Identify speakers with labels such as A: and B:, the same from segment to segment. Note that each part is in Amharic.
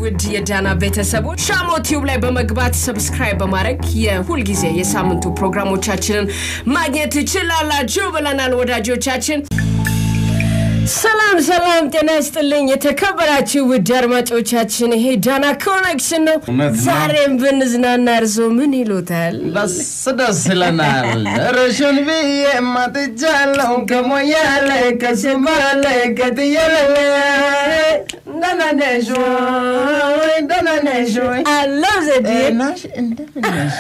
A: ውድ የዳና ቤተሰቦች ሻሞ ቲዩብ ላይ በመግባት ሰብስክራይብ በማድረግ የሁልጊዜ የሳምንቱ ፕሮግራሞቻችንን ማግኘት ትችላላችሁ ብለናል ወዳጆቻችን። ሰላም ሰላም፣ ጤና ይስጥልኝ የተከበራችሁ ውድ አድማጮቻችን፣ ይሄ ዳና ኮኔክሽን ነው።
B: እውነት ነው።
A: ዛሬም ብንዝናና እርሶ ምን ይሉታል?
B: ደስ ደስ ይለናል። ረሽን ብዬ ማጥጃለሁ ከሞያሌ ከሽማሌ ከትየለለ ደህና ነሽ ወይ? ደህና ነሽ ወይ?
A: አለው ዘዴ
B: ናሽ እንደምን ነሽ?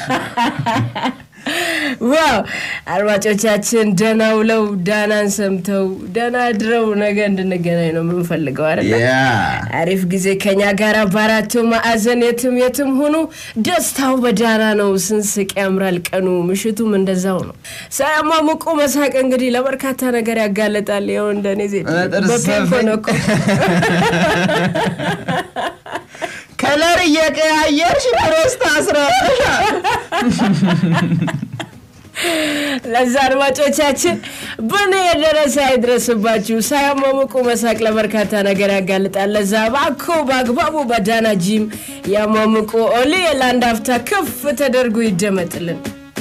A: ዋው አድማጮቻችን ደህና ውለው ዳናን ሰምተው ደህና አድረው ነገ እንድንገናኝ ነው የምንፈልገው አይደል?
B: ያ
A: አሪፍ ጊዜ ከኛ ጋር በአራቱ ማዕዘን የትም የትም ሁኑ። ደስታው በዳና ነው። ስንስቅ ያምራል ቀኑ፣ ምሽቱም እንደዛው ነው። ሳያሟሙቁ መሳቅ እንግዲህ ለበርካታ ነገር ያጋለጣል። ይኸው እንደኔ ዜ
B: በጥርስ
A: በፔንኮ ነው እኮ
B: ከለር እየቀያየርሽ ፕሮስት አስራሻል።
A: ለዛ አድማጮቻችን በእኔ የደረሰ አይድረስባችሁ። ሳያሟሙቁ መሳቅ ለበርካታ ነገር ያጋልጣል። ለዛ ባኮ በአግባቡ በዳና ጂም ያሟሙቁ። ኦሊ ለአንድ አፍታ ከፍ ተደርጎ ይደመጥልን።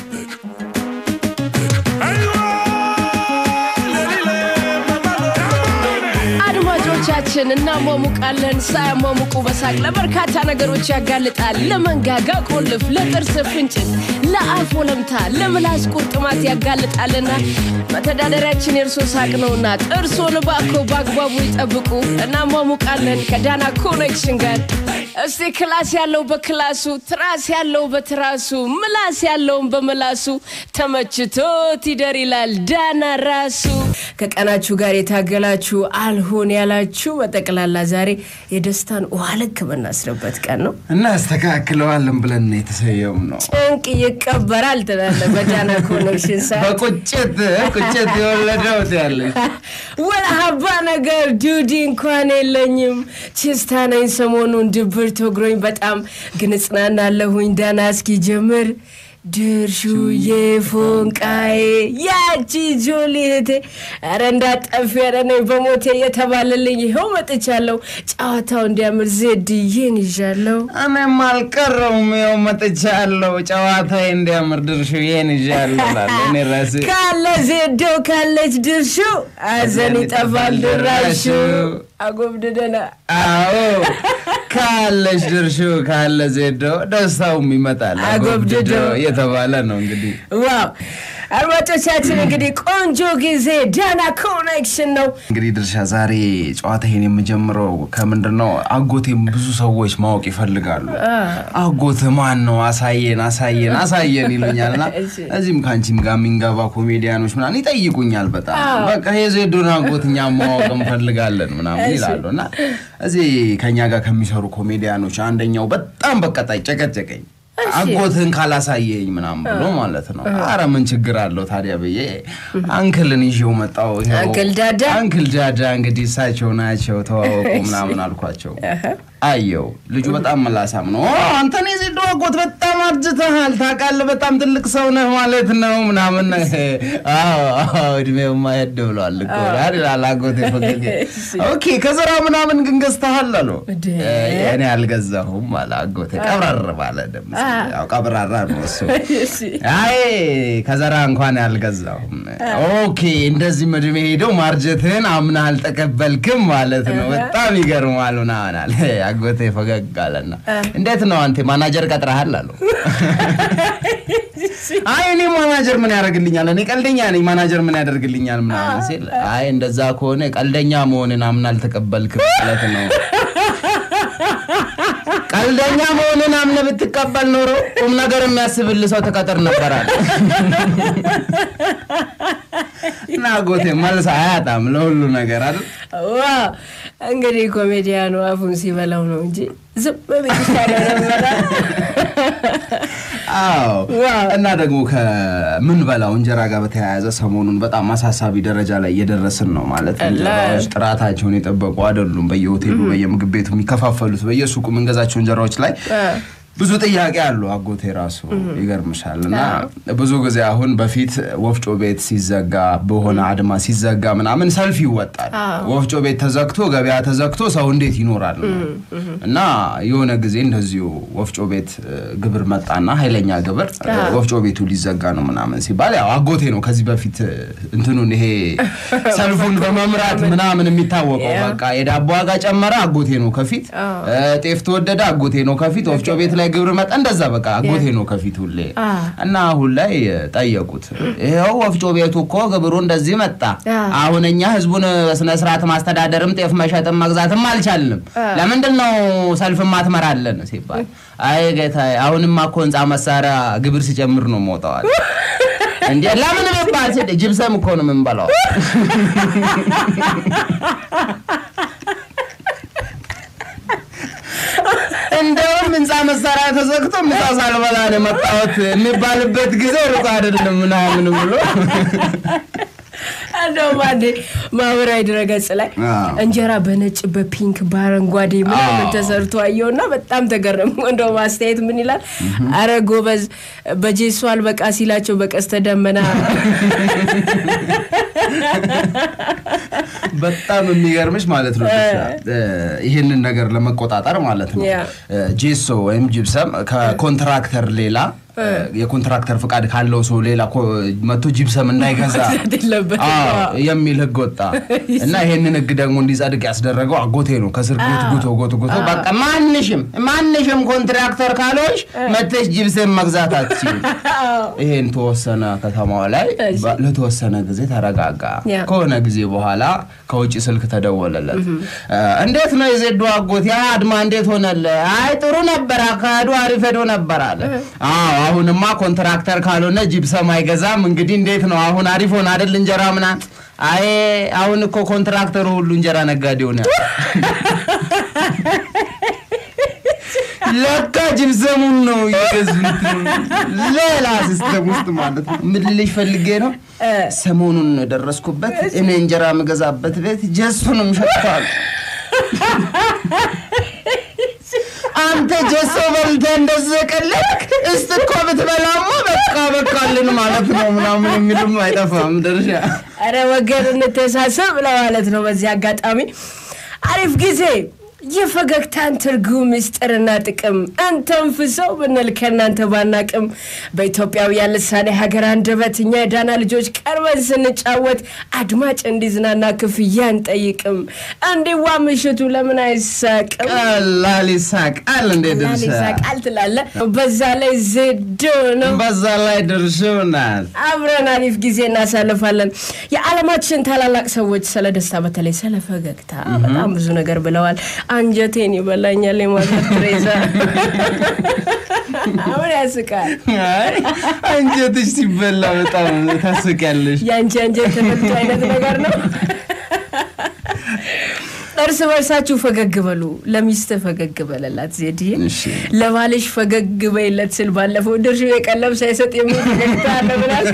A: አድማጮቻችን እናሟሙቃለን። ሳያሟሙቁ በሳቅ ለበርካታ ነገሮች ያጋልጣል። ለመንጋጋ ቆልፍ፣ ለጥርስ ፍንጭት፣ ለአፍ ወለምታ፣ ለምላስ ቁርጥማት ያጋልጣልና መተዳደሪያችን የእርሶ ሳቅ ነውና ጥርሶን ባኮ በአግባቡ ይጠብቁ። እናሟሙቃለን ከዳና ኮኔክሽን ጋር። እስቲ ክላስ ያለው በክላሱ፣ ትራስ ያለው በትራሱ፣ ምላስ ያለውን በምላሱ ተመችቶት ይደር ይላል ዳና ራሱ። ከቀናችሁ ጋር የታገላችሁ አልሆን ያላችሁ በጠቅላላ ዛሬ የደስታን ውሃ ልክ የምናስርበት ቀን ነው።
B: እናስተካክለዋለን ብለን ነው የተሰየምነው።
A: ጭንቅ ይቀበራል ትላለ በዳና ኮኔክሽን ሰዓት
B: በቁጭት ቁጭት የወለደው ያለች
A: ወላ ሀባ ነገር ዱዲ እንኳን የለኝም። ችስታ ነኝ ሰሞኑን ድብር ተግሮኝ በጣም ግን እጽናናለሁኝ። ዳና እስኪጀምር ድርሹዬ ፎንቃዬ ያቺ ጆሊ እህቴ ኧረ እንዳጠፊ ኧረ ነይ በሞቴ እየተባለልኝ ይኸው መጥቻለሁ። ጨዋታው እንዲያምር ዜድዬን ይዣለሁ።
B: እኔም አልቀረውም ያው መጥቻለሁ። ጨዋታዬ እንዲያምር ድርሹ ይሄን ይዣለሁ እላለሁ እኔ ራሴ
A: ካለ ዜዶ ካለች ድርሹ አዘን ይጠፋል ድራሹ አጎብድደና
B: አዎ ካለሽ ድርሹ ካለ ዜዶ ደስታውም ይመጣል።
A: አጎብድዶ
B: እየተባለ ነው እንግዲህ
A: ዋው አድማጮቻችን እንግዲህ ቆንጆ ጊዜ ዳና ኮኔክሽን ነው።
B: እንግዲህ ድርሻ ዛሬ ጨዋታዬን የምጀምረው ከምንድን ነው? አጎቴም ብዙ ሰዎች ማወቅ ይፈልጋሉ። አጎት ማን ነው? አሳየን አሳየን አሳየን ይሉኛል እና
A: እሺ።
B: እዚህም ከአንቺም ጋር የሚንገባ ኮሜዲያኖች ምናምን ይጠይቁኛል። በጣም በቃ የዜዶን አጎት እኛ ማወቅ እንፈልጋለን ምናምን ይላሉ እና እዚህ ከኛ ጋር ከሚሰሩ ኮሜዲያኖች አንደኛው በጣም በቃ ጨቀጨቀኝ። አጎትህን ካላሳየኝ ምናምን ብሎ ማለት ነው። አረ ምን ችግር አለው ታዲያ ብዬ አንክልን ይዤው መጣሁ። ይኸው
A: አንክል ዳዳ?
B: አንክል ዳዳ እንግዲህ እሳቸው ናቸው ተዋወቁ ምናምን አልኳቸው። አየው ልጁ በጣም መላሳም ነው። ኦ አንተን የዜዶ አጎት በጣም አርጅተሃል ታውቃለህ፣ በጣም ትልቅ ሰው ነህ ማለት ነው ምናምን። አዎ አዎ፣ እድሜውማ ሄድ ብሏል እኮ ይላል አጎቴ ፈገግ። ኦኬ ከዘራ ምናምን ግን ገዝተሃል አሉ።
A: እንዴ?
B: እኔ አልገዛሁም አለ አጎቴ ቀብረር ባለ ድምፅ። ያው ቀብራራ ነው እሱ።
A: እሺ።
B: አይ ከዘራ እንኳን ያልገዛሁም። ኦኬ እንደዚህ እድሜ ሄደው ማርጀትህን አምና አልተቀበልክም ማለት ነው። በጣም ይገርማል ምናምን አለ። አጎቴ ፈገግ አለና እንዴት ነው አንተ ማናጀር ቀጥረሃል አሉ። አይ እኔ ማናጀር ምን ያደርግልኛል? እኔ ቀልደኛ ነኝ፣ ማናጀር ምን ያደርግልኛል ምናምን ሲል አይ እንደዛ ከሆነ ቀልደኛ መሆንን አምና አልተቀበልክም ማለት ነው። ቀልደኛ መሆንን አምነህ ብትቀበል ኖሮ ቁም ነገር የሚያስብል ሰው ተቀጥር ነበራል። እና አጎቴ መልስ አያጣም ለሁሉ ነገር አይደል?
A: ዋው እንግዲህ ኮሜዲያኑ አፉን ሲበላው ነው እንጂ ዝም ብዬ ሳለው ነበረ።
B: አዎ
A: ዋው።
B: እና ደግሞ ከምንበላው እንጀራ ጋር በተያያዘ ሰሞኑን በጣም አሳሳቢ ደረጃ ላይ እየደረስን ነው። ማለት እንጀራዎች ጥራታቸውን የጠበቁ አይደሉም። በየሆቴሉ በየምግብ ቤቱ የሚከፋፈሉት በየሱቁ የምንገዛቸው እንጀራዎች ላይ ብዙ ጥያቄ አሉ አጎቴ ራሱ ይገርምሻል። እና ብዙ ጊዜ አሁን በፊት ወፍጮ ቤት ሲዘጋ በሆነ አድማ ሲዘጋ ምናምን ሰልፍ ይወጣል። ወፍጮ ቤት ተዘግቶ ገበያ ተዘግቶ ሰው እንዴት ይኖራል? እና የሆነ ጊዜ እንደዚሁ ወፍጮ ቤት እ፣ ግብር መጣና ኃይለኛ ግብር እ፣ ወፍጮ ቤቱ ሊዘጋ ነው ምናምን ሲባል ያው አጎቴ ነው ከዚህ በፊት እ፣ እንትኑን ይሄ ሰልፉን በመምራት ምናምን የሚታወቀው በቃ የዳቦ ዋጋ ጨመረ አጎቴ ነው ከፊት እ፣ ጤፍ ተወደደ አጎቴ ነው ከፊት ወፍጮ ቤት ላይ ግብር መጣ እንደዛ በቃ አጎቴ ነው ከፊት ሁሌ እና አሁን ላይ እ፣ ጠየቁት ይኸው ወፍጮ ቤቱ እኮ ግብሩ እንደዚህ መጣ አሁን እኛ ህዝቡን በስነ ስርዓት ማስተዳደርም ጤፍ መሸጥም መግዛትም አልቻልንም ለምንድን ነው ሰልፍ ማትመራለን ሲባል አይ ጌታ አሁንማ እኮ ህንፃ መሳሪያ ግብር ሲጨምር ነው ሞተዋል እንዴ ለምን መባል ስል ጅብሰም እኮ ነው የምንበላው እንደውም ህንፃ መሳሪያ ተዘግቶ ምሳ ሳልበላ ነው የመጣሁት የሚባልበት ጊዜ ሩቅ አይደለም ምናምን ብሎ
A: እንደውም አንዴ ማህበራዊ ድረገጽ ላይ
B: አዎ።
A: እንጀራ በነጭ በፒንክ በአረንጓዴ ምናምን
B: አዎ።
A: ተሰርቶ አየውና በጣም ተገረሙ። እንደውም አስተያየት ምን ይላል? አረ ጎበዝ በጄሶ አልበቃ ሲላቸው በቀስተ ደመና
B: በጣም የሚገርምሽ ማለት ነው ድርሻ፣ እ፣ ይህንን ነገር ለመቆጣጠር ማለት ነው
A: ያ።
B: እ፣ ጄሶ ወይም ጅብሰም ከኮንትራክተር ሌላ እ፣ የኮንትራክተር ፍቃድ ካለው ሰው ሌላ ኮ- መቶ ጅብሰም እንዳይገዛ
A: መግዛት የለበትም።
B: አዎ፣
A: አዎ።
B: የሚል ህግ ወጣ እና ይሄንን ህግ ደግሞ እንዲጸድቅ ያስደረገው አጎቴ ነው። ከስር ቤት ጉቶ ጉቶ ጉቶ በቃ ማንሽም ማንሽም ኮንትራክተር ካልሆንሽ መተሽ ጅብሰም መግዛት አትችይም። ይሄን ተወሰነ ከተማው ላይ በ- ለተወሰነ ጊዜ ተረጋጋ።
A: ያ።
B: ከሆነ ጊዜ በኋላ ከውጭ ስልክ ተደወለለት። እ፣ እንዴት ነው የዜዶ አጎት ያ አድማ እንዴት ሆነለ? አይ ጥሩ ነበር፣ አካሄዱ አሪፍ ሄዶ ነበር አለ። አዎ አሁንማ ኮንትራክተር ካልሆነ ጂፕሰም አይገዛም። እንግዲህ እንዴት ነው አሁን አሪፍ ሆነ አይደል እንጀራ ምና አይ አሁን እኮ ኮንትራክተሩ ሁሉ እንጀራ ነጋዴ ሆነ። ለካ ጅብሰሙን ነው የገዙት። ሌላ ሲስተም ውስጥ ማለት ነው። ምን ልልሽ ፈልጌ ነው ሰሞኑን ደረስኩበት እኔ እንጀራ የምገዛበት ቤት ጀሱንም ሸጥቷል። አንተ ጀሶ በልተህ እንደዚህ ቀለድክ እስቲ እኮ ብትበላማ በቃ በቃልን ማለት ነው ምናምን የሚልም አይጠፋም ድርሻ
A: አረ ወገን እንተሳሰብ ለማለት ነው። በዚህ አጋጣሚ አሪፍ ጊዜ የፈገግታን ትርጉም ምስጢርና ጥቅም እንተንፍሰው ብንል ከእናንተ ባናቅም በኢትዮጵያውያን ልሳኔ ሀገር አንደበት እኛ የዳና ልጆች ቀርበን ስንጫወት አድማጭ እንዲዝናና ክፍያ አንጠይቅም። እንዲዋ ምሽቱ ለምን አይሳቅም?
B: ቀላል ይሳቃል እንዴ ድርሻ
A: ይሳቃል ትላለ። በዛ ላይ ዜዶ ነው።
B: በዛ ላይ ድርሻው ናት
A: አብረን አሪፍ ጊዜ እናሳልፋለን። የዓለማችን ታላላቅ ሰዎች ስለ ደስታ በተለይ ስለ ፈገግታ በጣም ብዙ ነገር ብለዋል። አንጀቴን ይበላኛል የማዘር ትሬዛ አሁን ያስቃል።
B: አይ አንጀትሽ ሲበላ በጣም ታስቂያለሽ
A: የአንቺ አንጀት ተፈቶ አይነት ነገር ነው። እርስ በርሳችሁ ፈገግ በሉ። ለሚስት ፈገግ በለላት ዜድዬ፣
B: እሺ።
A: ለባልሽ ፈገግ በይለት ስል ባለፈው ድርሽ የቀለብ ሳይሰጥ የሚል ፈገግታ አለ ብላል።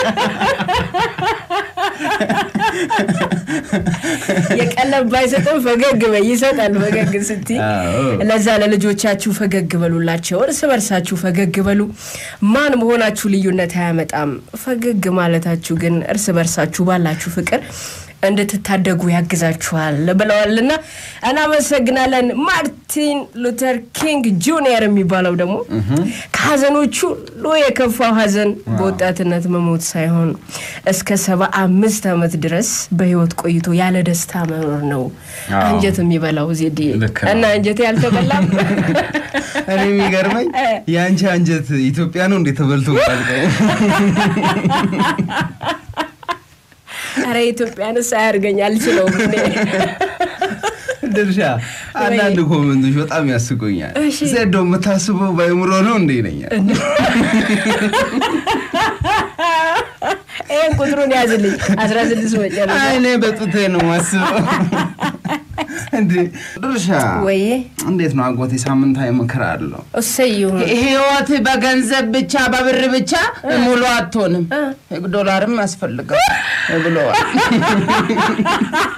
A: የቀለብ ባይሰጥም ፈገግ በይ ይሰጣል። ፈገግ ስትይ
B: አዎ።
A: ለዛ ለልጆቻችሁ ፈገግ በሉላቸው። እርስ በርሳችሁ ፈገግ በሉ። ማን መሆናችሁ ልዩነት አያመጣም። ፈገግ ማለታችሁ ግን እርስ በርሳችሁ ባላችሁ ፍቅር እንድትታደጉ ያግዛችኋል ብለዋልና እናመሰግናለን። ማርቲን ሉተር ኪንግ ጁኒየር የሚባለው ደግሞ ከሀዘኖቹ ሁሉ የከፋው ሀዘን በወጣትነት መሞት ሳይሆን እስከ ሰባ አምስት ዓመት ድረስ በህይወት ቆይቶ ያለ ደስታ መኖር ነው።
B: አዎ።
A: አንጀት የሚበላው ዜዴ
B: ልክ ነው።
A: እና አንጀቴ አልተበላም።
B: እኔ የሚገርመኝ የአንቺ አንጀት ኢትዮጵያ ነው እንዴ ተበልቶ ቃልቀው
A: ኧረ ኢትዮጵያንስ አያርገኝ አልችለውም እኔ።
B: ድርሻ አንዳንድ ኮመንቶች በጣም ያስቆኛል።
A: እሺ።
B: ዜዶ የምታስበው በአእምሮ ነው እንዴ ይለኛል።
A: ይህን ቁጥሩን ያዝልኝ አስራ ስድስት መጨረሻ
B: አይ እኔ በጡቴ ነው ማስበው። እንዴ ድርሻ
A: ወይ
B: እንዴት ነው አጎቴ? ሳምንታዊ ምክር አለው።
A: እሰየው
B: ህይወት በገንዘብ ብቻ በብር ብቻ ሙሉ አትሆንም፣ ዶላርም ያስፈልጋል ብለዋል።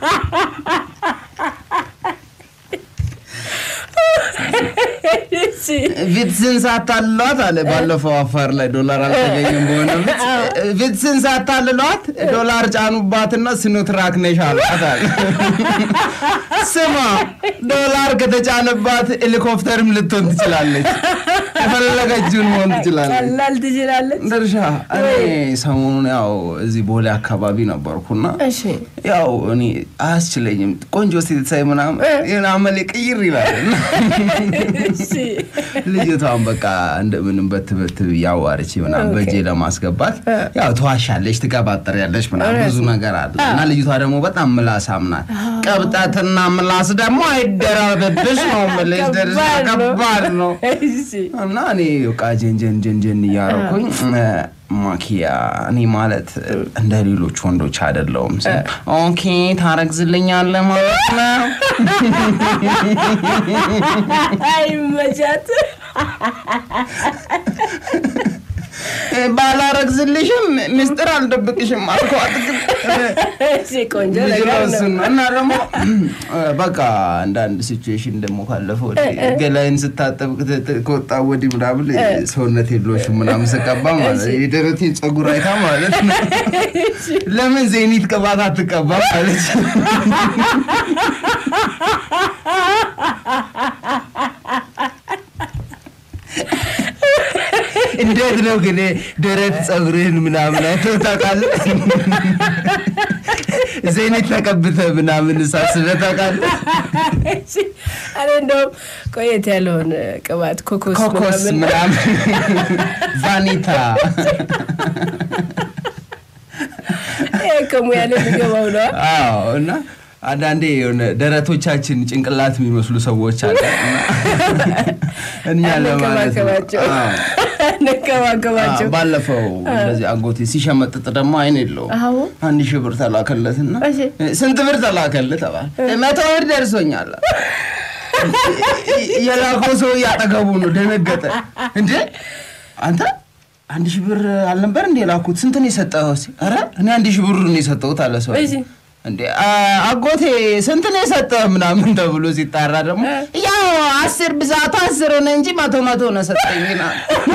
A: እሺ
B: ቪትስን ሳታልሏት አለ ባለፈው አፋር ላይ ዶላር አልተገኘም በሆነ ቪትስ ቪትስን ሳታልሏት ዶላር ጫኑባትና ሲኖትራክ ነሽ አሏት አለ። ስማ ዶላር ከተጫነባት ሄሊኮፕተርም ልትሆን ትችላለች፣ የፈለገችውን መሆን ትችላለች።
A: ቀላል ትችላለች።
B: ድርሻ እኔ ሰሞኑን ያው እዚህ ቦሌ አካባቢ ነበርኩና
A: እሺ
B: ያው እኔ አያስችለኝም ቆንጆ ሴት ሳይ ምናምን ይህን አመሌ ቅይር ይላል
A: እሺ
B: ልጅቷን በቃ እንደምንም በትበት ያዋርች ምናምን በእጄ ለማስገባት ያው ተዋሻለች፣ ትቀባጠሪያለች ምናምን ብዙ ነገር አለ እና ልጅቷ ደግሞ በጣም ምላሳም ናት። ቀብጠትና ምላስ ደግሞ አይደራበብሽ ነው የምልሽ። ደርሳ
A: ከባድ ነው።
B: ከባድ ነው
A: እሺ
B: እና እኔ በቃ ጀንጀን ጀንጀን እያረኩኝ ማኪያ እኔ ማለት እንደ ሌሎች ወንዶች አይደለውም። ኦኬ ታረግዝልኛለህ ማለት ነው።
A: አይመቻት
B: ባላረግዝልሽም ምስጢር አልደብቅሽም አልኳት። ግን
A: እሺ ቆንጆ
B: ልጅ
A: ነገር
B: ነው
A: ነው።
B: እሱ ነው። እና ደግሞ በቃ አንዳንድ ሲቹዌሽን ደግሞ ካለፈ ወዲህ ገላይን ስታጠብ ከተ- ከወጣ ወዲህ ምናምን ሰውነት የለሽም ምናምን ስቀባ ማለት ነው። የደረቴን ጸጉር አይታ ማለት ነው ለምን ዜኒት ቅባት አትቀባ ማለች። እንዴት ነው ግን ደረት ጸጉርህን ምናምን አይተው ታውቃለህ? ዜኒት ተቀብተህ ምናምን ሳስበህ ታውቃለህ?
A: እሺ፣ እኔ እንደውም ቆየት ያለውን ቅባት ኮኮስ
B: ኮኮስ
A: ምናምን
B: ምናምን ቫኒታ እ
A: ይሄ ከሙያ ላይ የሚገባው ነው።
B: አዎ እና አንዳንዴ የሆነ ደረቶቻችን ጭንቅላት የሚመስሉ ሰዎች አለ እኛ ለማለት ነው።
A: እንከባከባቸው
B: አዎ።
A: እንከባከባቸው።
B: አዎ፣ ባለፈው እንደዚህ አጎቴ ሲሸመጥጥ ደግሞ አይን የለውም።
A: አዎ
B: አንድ ሺህ ብር ተላከለትና
A: እሺ።
B: ስንት ብር ተላከልህ ተባለ። መቶ ብር ደርሶኛል። የላከው ሰው እያጠገቡ ነው። ደነገጠ። እንዴ አንተ አንድ ሺህ ብር አልነበር እንዴ የላኩት? ስንት ነው የሰጠኸው? ሲል፣ ኧረ እኔ አንድ ሺህ ብር ነው የሰጠሁት አለ ሰው።
A: እሺ።
B: እንዴ አ- አጎቴ ስንት ነው የሰጠህ ምናምን ተብሎ ሲጣራ ደግሞ ያው አስር ብዛቱ አስር ሆነ እንጂ መቶ መቶ ነው ሰጠኝ ይላል።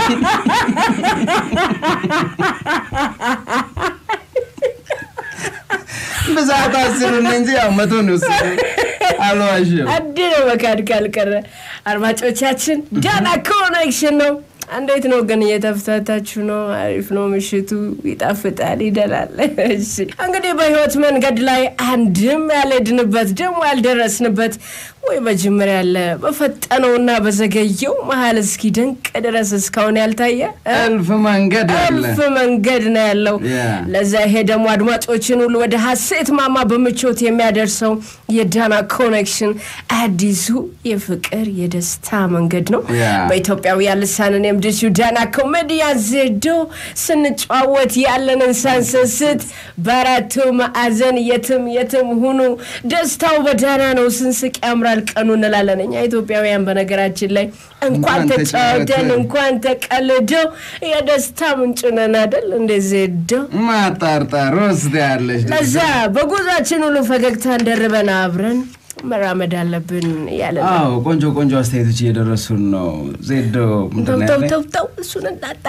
B: ብዛቱ አስር ሆነ እንጂ ያው መቶ ነው የወሰደው። አልዋሽም።
A: አድ ነው መካድ ካልቀረ አድማጮቻችን ዳና ኮኔክሽን ነው። እንዴት ነው ግን እየተፍታታችሁ ነው? አሪፍ ነው። ምሽቱ ይጣፍጣል፣ ይደላል። እሺ እንግዲህ በህይወት መንገድ ላይ አንድም ያልሄድንበት ደግሞ ያልደረስንበት ወይ በጅምር ያለ በፈጠነውና በዘገየው መሀል እስኪ ደንቅ ድረስ እስካሁን ያልታየ
B: እልፍ መንገድ አለ።
A: እልፍ መንገድ ነው ያለው።
B: ያ።
A: ለዛ ይሄ ደግሞ አድማጮችን ሁሉ ወደ ሀሴት ማማ በምቾት የሚያደርሰው የዳና ኮኔክሽን አዲሱ የፍቅር የደስታ መንገድ ነው።
B: ያ።
A: በኢትዮጵያውያን ልሳንን የምድርሽው ዳና ኮሜዲያን ዜዶ ስንጨዋወት ያለንን ሳንሰስት በአራቱ ማዕዘን የትም የትም ሁኑ ደስታው በዳና ነው። ስንስቅ ያምራል ቀኑ እንላለን እኛ ኢትዮጵያውያን። በነገራችን ላይ እንኳን
B: እንኳን
A: ተጫወተን
B: ተጫወትን።
A: እንኳን ተቀልደው የደስታ ምንጭ ነን አይደል እንደ ዜዶ
B: ማጣርጣር ውስጥ ያለች
A: ለዛ በጉዟችን ሁሉ ፈገግታን ደርበን አብረን መራመድ አለብን እያለ ነው።
B: አዎ ቆንጆ ቆንጆ አስተያየቶች እየደረሱን ነው። ዜዶ ምንድን
A: ተው
B: ነው
A: ተው
B: ያለኝ?
A: ተው ተው እሱን እንዳጣ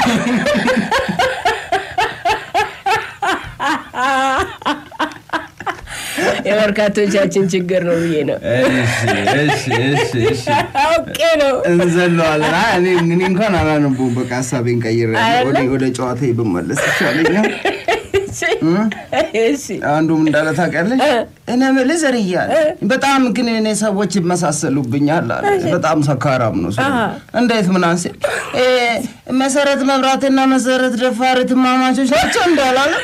A: የበርካቶቻችን ችግር ነው ብዬ ነው
B: እሺ እሺ እሺ እሺ
A: አውቄ ነው።
B: እንዘለዋለን። አይ እኔ እኔ እንኳን አላነበውም። በቃ ሀሳቤን ቀይሬ
A: አይደለ?
B: ወደ ወደ ጨዋታ ብመለስ ይቻለኛል።
A: እሺ
B: አንዱም እንዳለ ታውቂያለሽ፣ እኔ የምልህ ዘርያ በጣም ግን እኔ ሰዎች ይመሳሰሉብኛል አለ። በጣም ሰካራም ነው ሰው።
A: አሃ።
B: እንዴት ምናምን ሲል እ መሰረት መብራትና መሰረት ደፋር እህትማማቾች ናቸው እንዳላለ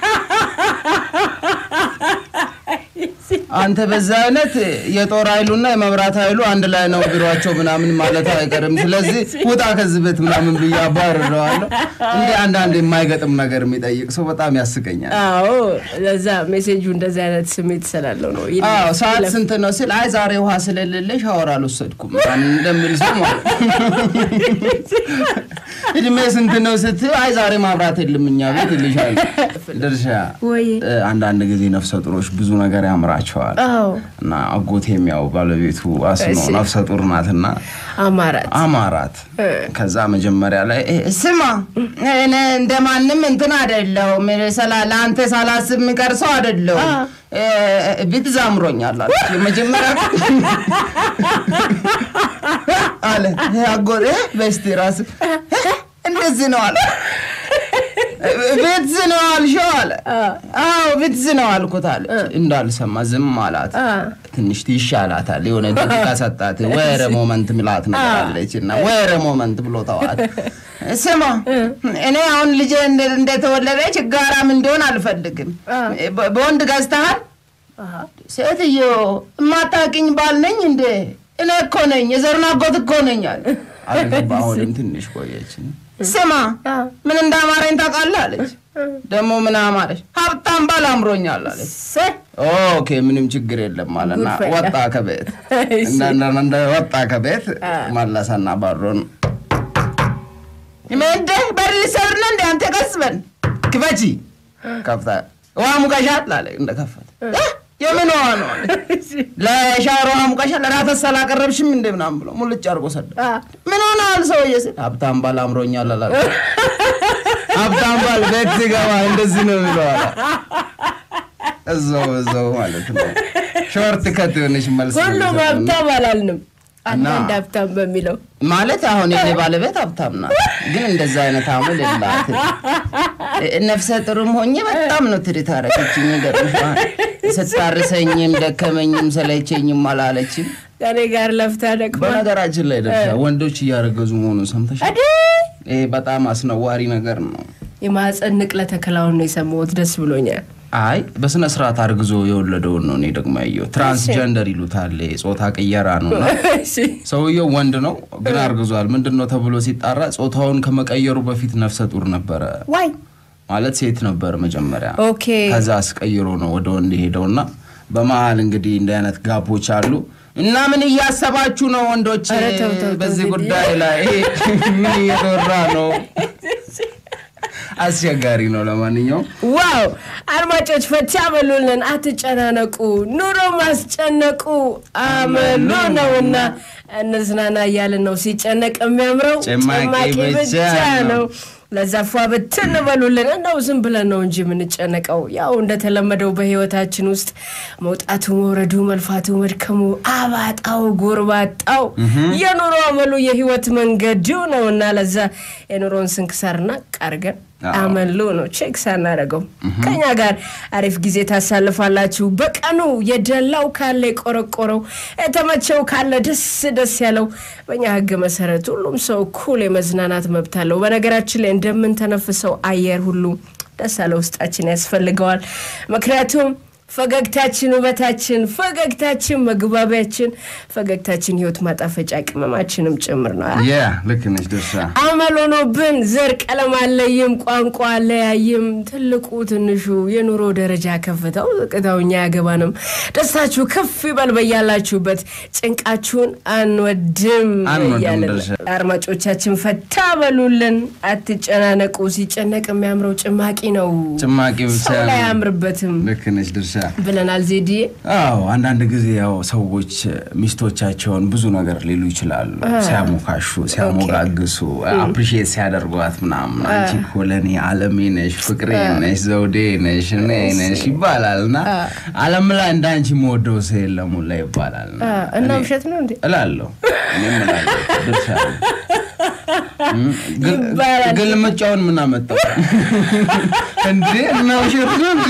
B: አንተ በዛ አይነት የጦር ኃይሉና የመብራት ኃይሉ አንድ ላይ ነው ቢሯቸው ምናምን ማለት አይቀርም። ስለዚህ ውጣ ከዚህ ቤት ምናምን ብዬ አባርረዋለሁ። እንዲህ አንዳንድ የማይገጥም ነገር የሚጠይቅ ሰው በጣም ያስቀኛል።
A: አዎ ለዛ ሜሴጁ እንደዚህ አይነት ስሜት ስላለው ነው ይለፍ-
B: አዎ ሰዓት
A: ይለፍ።
B: ስንት ነው ሲል አይ ዛሬ ውሃ ስለሌለ ሻወር አልወሰድኩም ምናምን እንደሚል ሰው ማለት ነው። እድሜ ስንት ነው ስትይ አይ ዛሬ ማብራት የለም እኛ ቤት ይልሻል። ድርሻ
A: ወይ
B: እ፣ አንዳንድ ጊዜ ነፍሰ ጡሮች ብዙ ነገር ያምራቸዋል
A: አዎ
B: እና አጎቴም ያው ባለቤቱ አስኖ
A: እሺ።
B: ነፍሰ ጡር ናትና
A: አማራት
B: አማራት ከዛ መጀመሪያ ላይ "እ፣ ስማ እኔ እንደማንም እንትን አይደለሁም ሰላ- ለአንተ ሳላስብ የሚቀር ሰው አይደለሁም እ፣ ቢት ዛምሮኛል አለች። የመጀመሪያ አለ "እ፣ አጎቴ በስቲ ራስ እንደዚህ ነው አለ ቤት ነው አልሽው አለ አዎ ቤት ነው አልኩት አለች እንዳልሰማ ዝም አላት ትንሽ ይሻላታል የሆነ ደቂቃ ሰጣት ወረ ሞመንት ሚላት ነገር አለች እና ወረ ሞመንት ብሎ ተዋት ስማ እኔ አሁን ልጄ እንደ- እንደተወለደ ችጋራም እንዲሆን አልፈልግም በ- በወንድ ገዝተሃል ሴትዮ የማታውቂኝ ባል ነኝ እንዴ እኔ እኮ ነኝ የዘሩን አጎት እኮ ነኝ አለ አልገባ አሁንም ትንሽ ቆየች ስማ ምን እንዳማረኝ ታውቃለህ አለች ደግሞ ምን አማረች ሀብታም ባል አምሮኛል አለች ኦኬ ምንም ችግር የለም አለና
A: ጉድ ፈላ።
B: ወጣ ከቤት
A: እሺ።
B: እንደ- እንደ- እንደ ወጣ ከቤት መለሰና በሩን ምንደ በር ሊሰብር ነው እንደ አንተ ቀስ በል ክፈቺ ከፍታ ውሃ ሙቀሻል አለ እንደከፈተ እ? የምን ውሃ ነው አለ ለሻወር ውሃ ሙቀሻል ለራተስ አላቀረብሽም እንደ ምናምን ብሎ ሙልጭ አድርጎ ሰደ ምን ሆነሃል ሰውዬ ስል ሀብታም ባል አምሮኛል አላለ ሀብታም ባል ቤት ሲገባ እንደዚህ ነው የሚለው አለ እዛው እዛው ማለት ነው ሾርት ከት የሆነች መልስ ነው
A: ሁሉም
B: የሚሰጡን።
A: ሀብታም አላልንም
B: እና-
A: አንዳንድ ሀብታም በሚለው
B: ማለት አሁን የኔ ባለቤት ሀብታም ናት፣ ግን እንደዛ አይነት አመል የላትም። እ- ነፍሰ ጥሩም ሆኜ በጣም ነው ትሪት አደረገችኝ። ይገርምሻል። ስታርሰኝም ደከመኝም ሰለቸኝም አላለችም።
A: ከኔ ጋር ለፍታ ደክማ
B: በነገራችን ላይ ደርሻ ወንዶች እያረገዙ መሆኑን ሰምተሻል? ይሄ በጣም አስነዋሪ ነገር ነው።
A: የማህፀን ንቅለ ተከላውን ነው የሰማሁት። ደስ ብሎኛል።
B: አይ በስነ ስርዓት አርግዞ የወለደውን ነው እኔ ደግሞ ያየው። ትራንስጀንደር ይሉታል፣ ጾታ ቅየራ ነው እና
A: እሺ።
B: ሰውየው ወንድ ነው ግን አርግዟል። ምንድን ነው ተብሎ ሲጣራ ጾታውን ከመቀየሩ በፊት ነፍሰ ጡር ነበረ
A: ዋይ
B: ማለት ሴት ነበር መጀመሪያ።
A: ኦኬ
B: ከዛ አስቀይሮ ነው ወደ ወንድ ሄደውና በመሀል እንግዲህ እንዲህ አይነት ጋፖች አሉ እና ምን እያሰባችሁ ነው ወንዶች
A: ኧረ ተው ተው ተው
B: በዚህ
A: ዜድዬ።
B: ጉዳይ ላይ ምን እየተወራ ነው? አስቸጋሪ ነው። ለማንኛውም
A: ዋው አድማጮች ፈቻ በሉልን፣ አትጨናነቁ። ኑሮ ማስጨነቁ አመሉ ነውና እንዝናና እያልን ነው። ሲጨነቅ የሚያምረው
B: ጭማቂ ብቻ ነው።
A: ለዛ ፏ ብትን በሉልን። እንደው ዝም ብለን ነው እንጂ የምንጨነቀው። ያው እንደተለመደው በህይወታችን ውስጥ መውጣቱ፣ መውረዱ፣ መልፋቱ፣ መድከሙ፣ አባጣው፣ ጎርባጣው የኑሮ አመሉ የህይወት መንገዱ ነውና ለዛ የኑሮን ስንክሳርና ቃርገን
B: አዎ።
A: አመሉ ነው ቼክ ሳናደርገው ከኛ ጋር አሪፍ ጊዜ ታሳልፋላችሁ። በቀኑ የደላው ካለ የቆረቆረው የተመቸው ካለ ደስ ደስ ያለው በእኛ ህግ መሰረት ሁሉም ሰው እኩል የመዝናናት መብት አለው። በነገራችን ላይ እንደምንተነፍሰው አየር ሁሉ ደስ ያለ ውስጣችን ያስፈልገዋል። ምክንያቱም ፈገግታችን ውበታችን፣ ፈገግታችን መግባቢያችን፣ ፈገግታችን ህይወት ማጣፈጫ ቅመማችንም ጭምር ነው።
B: ያ ልክ ነች ድርሻ
A: አመል ሆኖብን ዘር ቀለም አለይም ቋንቋ አለያይም ትልቁ ትንሹ የኑሮ ደረጃ ከፍታው ዝቅታው እኛ ያገባንም ደስታችሁ ከፍ ይበል በያላችሁበት ጭንቃችሁን አንወድም
B: አንወድም
A: እያልን
B: ድርሻ።
A: አድማጮቻችን ፈታ በሉልን አትጨናነቁ ሲጨነቅ የሚያምረው ጭማቂ ነው
B: ጭማቂ ብቻ
A: ሰው ላይ
B: ነው።
A: አያምርበትም
B: ልክ ነች ድርሻ
A: ብለናል ዜድዬ
B: አዎ አንዳንድ ጊዜ ያው ሰዎች ሚስቶቻቸውን ብዙ ነገር ሊሉ ይችላሉ። ሲያሞካሹ፣ ሲያሞጋግሱ፣ አፕሪሺየት ሲያደርጓት ምናምን አንቺ እኮ ለእኔ ዓለሜ ነሽ፣ ፍቅሬ ነሽ፣ ዘውዴ ነሽ፣ እኔ ነሽ ይባላል እና ዓለም ላይ እንደ አንቺ መወደው ሰው የለም ሁላ ይባላል እና
A: እና
B: እኔ
A: ውሸት ነው እንዴ
B: እላለሁ እኔም እላለሁ ድርሻ አለኝ። እም፣ ግል-
A: ይባላል።
B: ግልምጫውን ምን አመጣው እንዴ? እና ውሸት ነው እንዴ?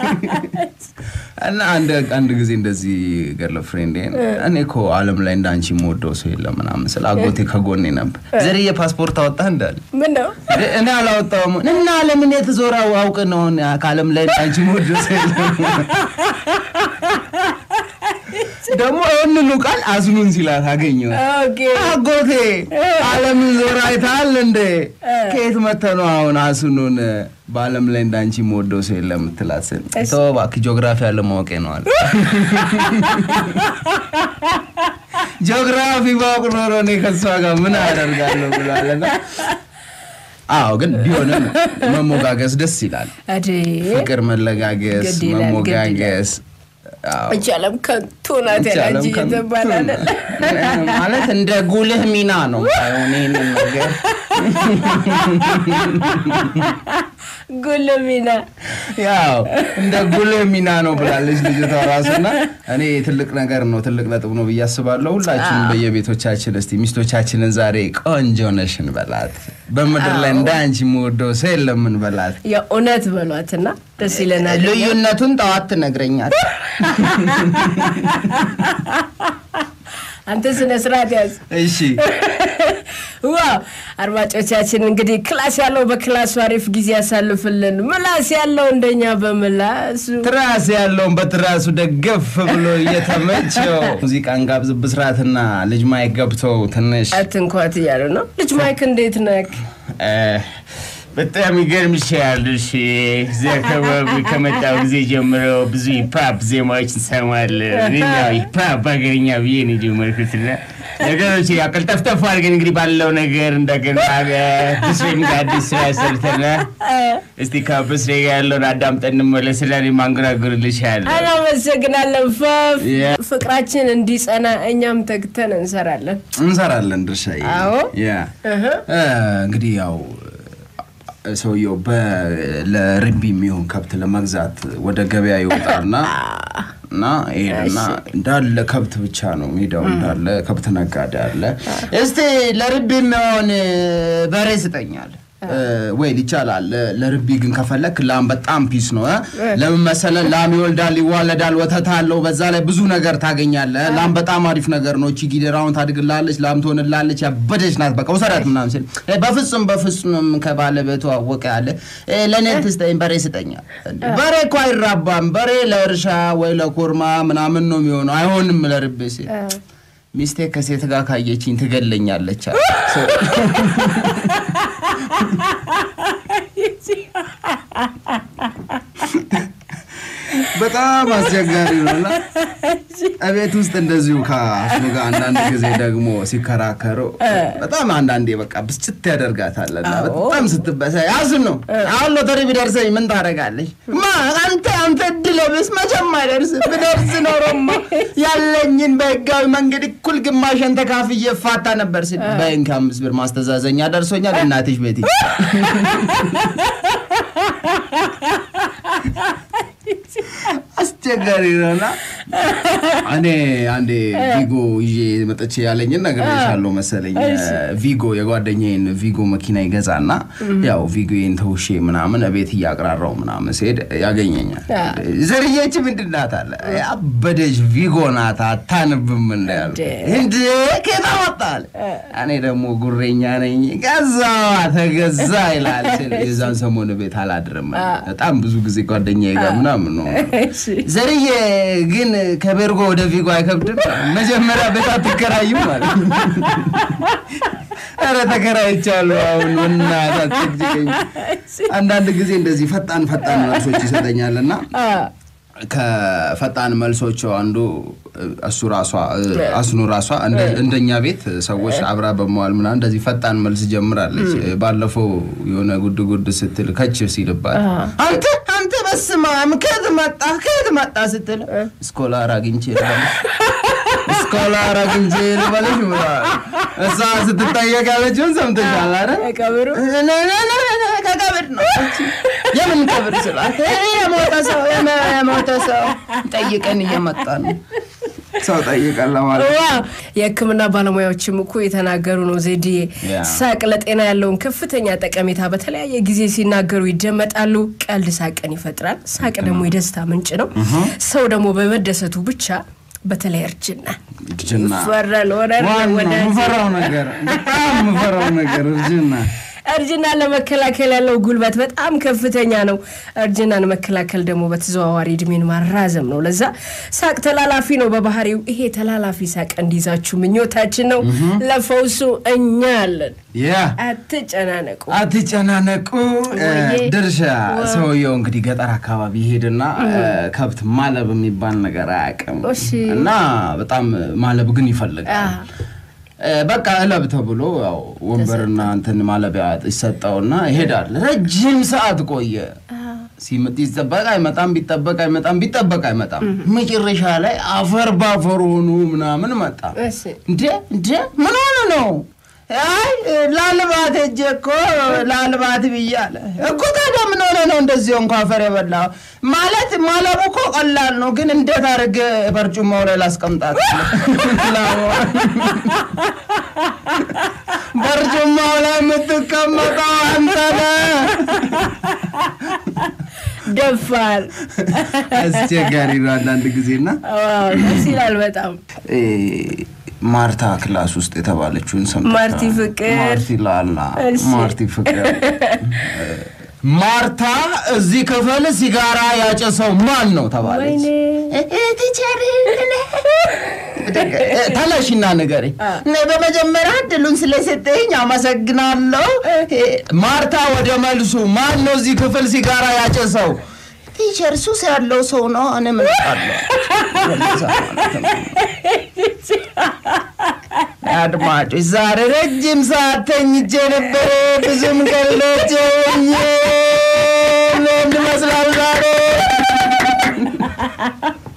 B: እና አንድ አንድ ጊዜ እንደዚህ ገርል ፍሬንዴን እኔ እኮ ዓለም ላይ እንደ አንቺ የምወደው ሰው የለም ምናምን ስለ አጎቴ ከጎኔ ነበር። ዘርዬ ፓስፖርት አወጣህ እንዳለ
A: ምን ነው
B: እንዴ፣ እኔ አላወጣሁም እና ዓለምን የተዞረ አውቅ ነው እኔ ከዓለም ላይ እንደ አንቺ የምወደው ሰው የለም ደግሞ ይህንኑ ቃል አዝኑን ሲላት አገኘው።
A: ኦኬ
B: አጎቴ ዓለምን ዞር አይተሃል እንዴ? ከየት መተህ ነው አሁን አስኑን በዓለም ላይ እንዳንቺ የምወደው ሰው የለም የምትላት ስል ተወው እባክህ ጂኦግራፊ ያለ ማወቄ ነው አለ። ጂኦግራፊ ባውቅ ኖሮ እኔ ከሷ ጋር ምን አደርጋለሁ ብሏልና አዎ ግን ቢሆንም መሞጋገስ ደስ ይላል።
A: አዴ
B: ፍቅር፣ መለጋገስ፣
A: ግድ ይላል፣ ግድ
B: መሞጋገስ አዎ።
A: እቺ ዓለም ከንቱ ናት
B: ይቻላል
A: ያላጅ
B: ከንቱ
A: እየተባላለ
B: ነው። ማለት እንደ ጉልህ ሚና ነው ሳይሆን ይህንን ነገር
A: ጉልሚና
B: ያው እንደ ጉልህ ሚና ነው ብላለች ልጅቷ ራሱና እኔ ትልቅ ነገር ነው ትልቅ ነጥብ ነው ብዬ አስባለሁ። ሁላችንም በየቤቶቻችን እስቲ ሚስቶቻችንን ዛሬ ቆንጆ ነሽ እንበላት። በምድር ላይ እንደ አንቺ የምወደው ሰው የለም እንበላት።
A: የእውነት በሏትና ደስ ይለናል።
B: ልዩነቱን ጠዋት ትነግረኛል።
A: አንተ ስነ ስርዓት ያዝ።
B: እሺ
A: ዋው አድማጮቻችን እንግዲህ ክላስ ያለው በክላሱ አሪፍ ጊዜ ያሳልፍልን፣ ምላስ ያለው እንደኛ በምላሱ
B: ትራስ ያለውን በትራሱ ደገፍ ብሎ እየተመቸው ሙዚቃን ጋብዝ ብስራትና ልጅ ማይክ ገብተው ትንሽ
A: አትንኳት እያሉ ነው። ልጅ ማይክ እንዴት ነክ?
C: በጣም ይገርምሻል። እሺ እዚህ አካባቢ ከመጣው ጊዜ ጀምሮ ብዙ ሂፓፕ ዜማዎች እንሰማለን። እኔም ያው ሂፓፕ ሀገርኛ ብዬ ነው የጀመርኩትና ነገሮች ያው ቀልጠፍጠፍ አድርገን እንግዲህ ባለው ነገር እንደገና ብስሬም ጋር አዲስ ስራ ሰርተናል። እስቲ ከብስሬ ጋር ያለውን አዳምጠን እንመለስና እኔም አንጎራጉርልሻለሁ።
A: አናመሰግናለን ፈፍ
B: ያ-
A: ፍቅራችን እንዲጸና እኛም ተግተን እንሰራለን።
B: እንሰራለን ድርሻዬ።
A: አዎ።
B: ያ እ፣ እንግዲህ ያው ሰውየው በ- ለርቢ የሚሆን ከብት ለመግዛት ወደ ገበያ ይወጣና እና ይሄንና እንዳለ ከብት ብቻ ነው ሜዳው እንዳለ ከብት ነጋዴ አለ። እስቲ ለርቢ የሚሆን በሬ ስጠኛል ወይ ይቻላል። ለርቢ ግን ከፈለክ ላም በጣም ፒስ ነው። እ? ለምን መሰለህ? ላም ይወልዳል፣ ይዋለዳል፣ ወተት አለው። በዛ ላይ ብዙ ነገር ታገኛለህ። ላም በጣም አሪፍ ነገር ነው። እቺ ጊደራውን ታድግላለች፣ ላም ትሆንላለች፣ ያበደች ናት። በቃ ውሰዳት ምናምን ሲል እ፣ በፍጹም በፍጹም ከባለቤቱ አወቀ ያለ እ፣ ለእኔ ትስጠኝ፣ በሬ ስጠኛል። በሬ እኮ አይራባም። በሬ ለእርሻ ወይ ለኮርማ ምናምን ነው የሚሆነው። አይሆንም ለርቤ ሲል ሚስቴ ከሴት ጋር ካየችኝ ትገለኛለች አለ። በጣም አስቸጋሪ ነው እና እቤት ውስጥ እንደዚሁ ከአስኑ ጋር አንዳንድ ጊዜ ደግሞ ሲከራከሩ በጣም አንዳንዴ በቃ ብስጭት ያደርጋታል እና በጣም ስትበሳይ አስኑ አሁን ሎተሪ ቢደርሰኝ ምን ታደርጋለች? ማ አንተ አንተ እድለ ቢስ መቼም አይደርስ ብደርስ ኖሮማ ያለኝን በህጋዊ መንገድ እኩል ግማሽን ተካፍዬ እፋታ ነበር ሲል በይን ከአምስት ብር ማስተዛዘኛ ደርሶኛል እናትሽ ቤት አስቸጋሪ ነውና እኔ አንዴ ቪጎ ይዤ መጥቼ ያለኝን ነግሬሻለሁ መሰለኝ። ቪጎ የጓደኛዬን ቪጎ መኪና ይገዛና ያው ቪጎዬን ተውሼ ምናምን ቤት እያቅራራው ምናምን ሲሄድ ያገኘኛል። ዘርዬች ምንድን ናት አለ። አበደች ቪጎ ናት አታንብም እንደ ያሉ እንደ ከየት አመጣህ? እኔ ደግሞ ጉሬኛ ነኝ ገዛዋ ተገዛ ይላል ስል የዛን ሰሞን ቤት አላድርም። በጣም ብዙ ጊዜ ጓደኛዬ ጋር ምናምን ነው ዘርዬ ግን ከቤርጎ ወደ ቪጎ አይከብድም። መጀመሪያ ቤት አትከራይም ማለት ነው። ኧረ ተከራይቻለሁ። አሁን እናት አትጨቅጭቀኝ። አንዳንድ ጊዜ እንደዚህ ፈጣን ፈጣን መልሶች ይሰጠኛል እና ከፈጣን መልሶቹ አንዱ እሱ ራሷ አስኑ ራሷ እንደ- እንደኛ ቤት ሰዎች አብራ በመዋል ምናምን እንደዚህ ፈጣን መልስ ጀምራለች። ባለፈው የሆነ ጉድ ጉድ ስትል ከች ሲልባት አንተ አንተ በስመ አብ ከየት መጣ ከየት መጣ ስትል ስኮላር አግኝቼ ልበልሽ ስኮላር አግኝቼ ልበልሽ ብለዋል። እሷ ስትጠየቅ ያለችውን ሰምተሻል አይደል?
A: ቀብሩ
B: ከቀብር ነው። የምን ቀብር ስላት የሞተ ሰው የሞተ ሰው ጠይቀን እየመጣ ነው። ሰው ጠይቀን ለማለት
A: ዋ የሕክምና ባለሙያዎችም እኮ የተናገሩ ነው። ዜድዬ
B: ያ።
A: ሳቅ ለጤና ያለውን ከፍተኛ ጠቀሜታ በተለያየ ጊዜ ሲናገሩ ይደመጣሉ። ቀልድ ሳቅን ይፈጥራል። ሳቅ ደግሞ የደስታ ምንጭ ነው። ሰው ደግሞ በመደሰቱ ብቻ በተለይ እርጅና
B: እርጅና
A: ይፈራል። ወረር
B: ዋናው
A: ወዳጅ
B: የምፈራው ነገር በጣም የምፈራው ነገር እርጅና
A: እርጅና ለመከላከል ያለው ጉልበት በጣም ከፍተኛ ነው። እርጅናን መከላከል ደግሞ በተዘዋዋሪ እድሜን ማራዘም ነው። ለዛ ሳቅ ተላላፊ ነው በባህሪው። ይሄ ተላላፊ ሳቅ እንዲይዛችሁ ምኞታችን ነው። ለፈውሱ እኛ አለን።
B: ያ
A: አትጨናነቁ።
B: አትጨናነቁ።
A: ወይዬ።
B: ድርሻ ሰውየው እንግዲህ ገጠር አካባቢ ይሄድና ከብት ማለብ የሚባል ነገር አያውቅም
A: እሺ።
B: እና በጣም ማለብ ግን ይፈልጋል። እ፣ በቃ እለብ ተብሎ ያው ወንበርና እንትን ማለቢያ ይሰጠውና ይሄዳል። ረጅም ሰዓት ቆየ። ሲመጥ ይጠበቅ አይመጣም፣ ቢጠበቅ አይመጣም፣ ቢጠበቅ አይመጣም። መጨረሻ ላይ አፈር ባፈር ሆኑ ምናምን መጣ።
A: እሺ
B: እንዴ እንዴ ምን ሆነ ነው? አይ ላልባት ሄጄ እኮ ላልባት ብያለ እኮ። ታዲያ ምን ሆነ ነው እንደዚህ እንኳ አፈር የበላ ማለት ማለቡ እኮ ቀላል ነው፣ ግን እንዴት አድርጌ በርጩማው ላይ ላስቀምጣት? በርጩማው ላይ የምትቀመጠው አንተ ነህ።
A: ደፋር
B: አስቸጋሪ ነው አንዳንድ ጊዜና
A: ዋው፣ ደስ ይላል በጣም
B: እ፣ ማርታ ክላስ ውስጥ የተባለችውን ሰምተሻል?
A: ማርቲ ፍቅር።
B: ማርቲ ላላ
A: እሺ።
B: ማርቲ ፍቅር ማርታ እዚህ ክፍል ሲጋራ ያጨሰው ማን ነው ተባለች።
A: ወይኔ
B: ቲቸር ተነሽና ንገረኝ። እኔ በመጀመሪያ እድሉን ስለሰጠኝ አመሰግናለሁ። ማርታ ወደ መልሱ ማን ነው እዚህ ክፍል ሲጋራ ያጨሰው? ቲቸር ሱስ ያለው ሰው ነው። እኔ ምን አውቃለሁ? አድማጮች ዛሬ ረጅም ሰዓት ተኝቼ ነበረ። ብዙም ቀለቸኝ ምን ይመስላል ዛሬ